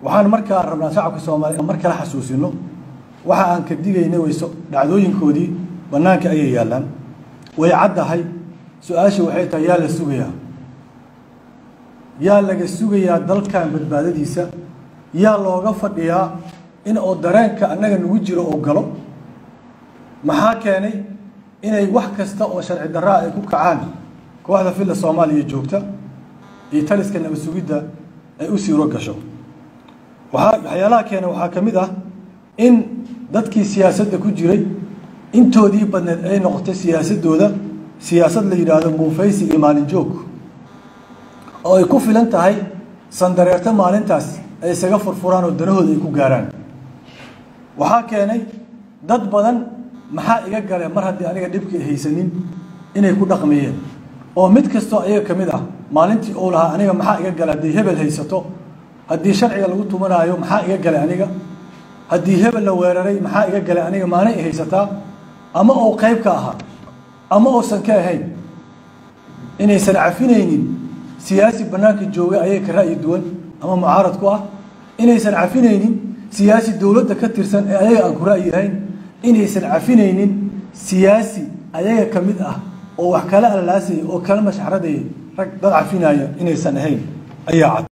waxaan markaa rabnaa shacabka soomaaliya mar kale xasuusino waxa aan ka digaynay wayso dhacdooyinkoodii bannaanka ayay yaallaan way caddahay su-aasha waxay tahay yaa la sugayaa yaa laga sugayaa dalkan badbaadadiisa yaa looga fadhiyaa in oo dareenka annaga nagu jiro oo galo maxaa keenay inay wax kasta oo sharci darraa ay ku kacaan kooxda filla soomaaliya joogta iyo taliska nabad sugidda ay u siiro gasho waxaa waxyaalaha keena waxaa ka mid ah in dadkii siyaasadda ku jiray intoodii badneed ay noqotay siyaasaddooda siyaasad la yidhaahdo muufaysi iyo maalin joog oo ay ku filan tahay sandareerto maalintaas ay isaga furfuraan oo danahooda ay ku gaaraan waxaa keenay dad badan maxaa iga gale mar haddii aniga dhibkii haysanin inay ku dhaqmayeen oo mid kastoo ayaga ka mid ah maalintii uu lahaa aniga maxaa iga gale haddii hebel haysato haddii sharciga lagu tumanaayo maxaa iga galay aniga haddii hebel la weeraray maxaa iga galay aniga maanay i haysataa ama uu qayb ka ahaa ama uusan ka ahayn inaysan cafinaynin siyaasi bannaanka jooga ayaga ka ra'yi duwan ama mucaarad ku ah inaysan cafinaynin siyaasi dowladda ka tirsan ee ayaga aan ku ra'yi ahayn inaysan cafinaynin siyaasi ayaga ka mid ah oo wax kala allaasaya oo kala mashxradaya rag dad cafinaya inaysan ahayn ayaa cad